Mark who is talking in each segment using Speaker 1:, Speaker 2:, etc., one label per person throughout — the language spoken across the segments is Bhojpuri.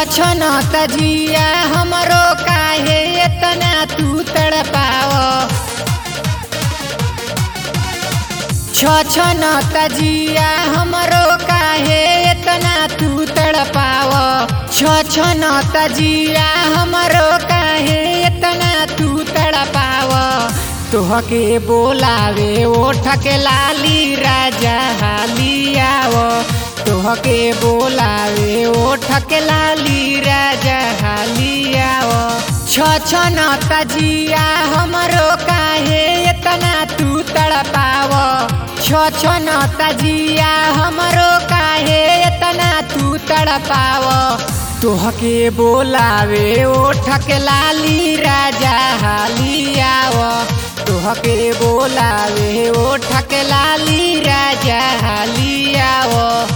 Speaker 1: छन तजिया हमरो काहे इतना तू तड़पाव छन तजिया हमरो काहे इतना तू तड़पाव छन तजिया हमरो काहे इतना तू तड़पाव तोहके बोलावे ओठ के लाली राजा हालियाव तोहके बोलावे ओठ के लाली राजा हालियाव छन तजिया हमरो काहे इतना तू तड़पाव छन तजिया हमरो काहे इतना तू तड़पाव तोहके बोलावे ओठ के लाली राजा हालियाव तोहके बोलावे ओठ के लाली राजा हालियाव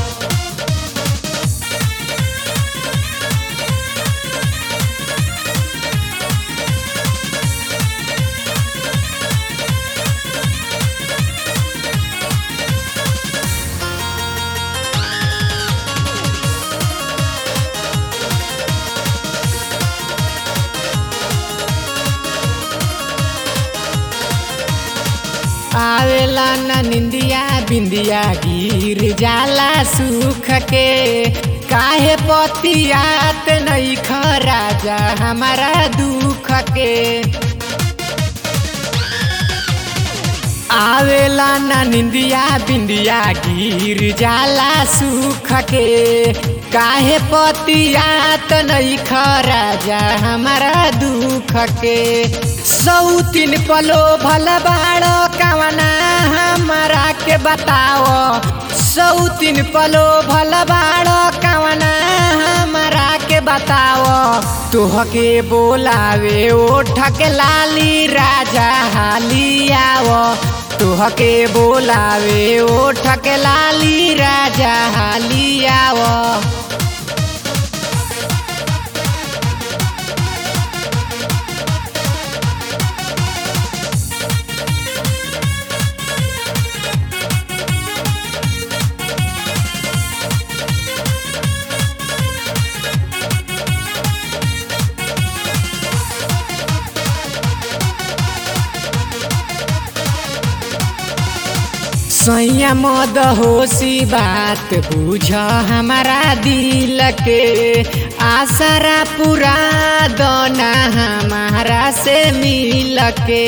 Speaker 1: आवेला न निंदिया बिंदिया गिर जाला सुख के काहे पतियात नहीं राजा हमारा दुख के आवेला न निंदिया बिंदिया गिर जाला सुख के काहे पतियात नहीं राजा हमारा दुख के सौतीन पलो भल बाड़ो कवना हमारा के बताओ सौतीन पलो भल बाड़ो कवना हमारा के बताओ तोहके बोलावे ओठ के लाली राजा हालियाव तोहके बोलावे ओठ के लाली राजा हालियाव सैया मद होशी बात बुझ हमारा दिल के आसरा पूरा दोना हमारा से मिल के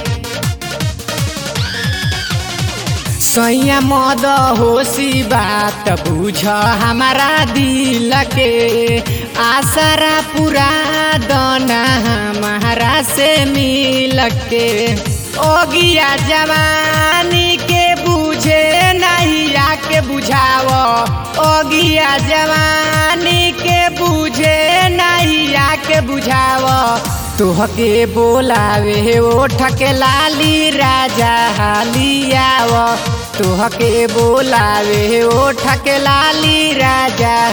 Speaker 1: सैया मद होशी बात बुझ हमारा दिल के आसरा पूरा दोना हमारा से मिल के ओगिया जवानी के बुझे नहीं आके बुझाव ओगिया जवानी के बुझे नहीं आके बुझाव तोहके बोलावे ओठ के लाली राजा हालियाव तोहके बोलावे ओठ के लाली राजा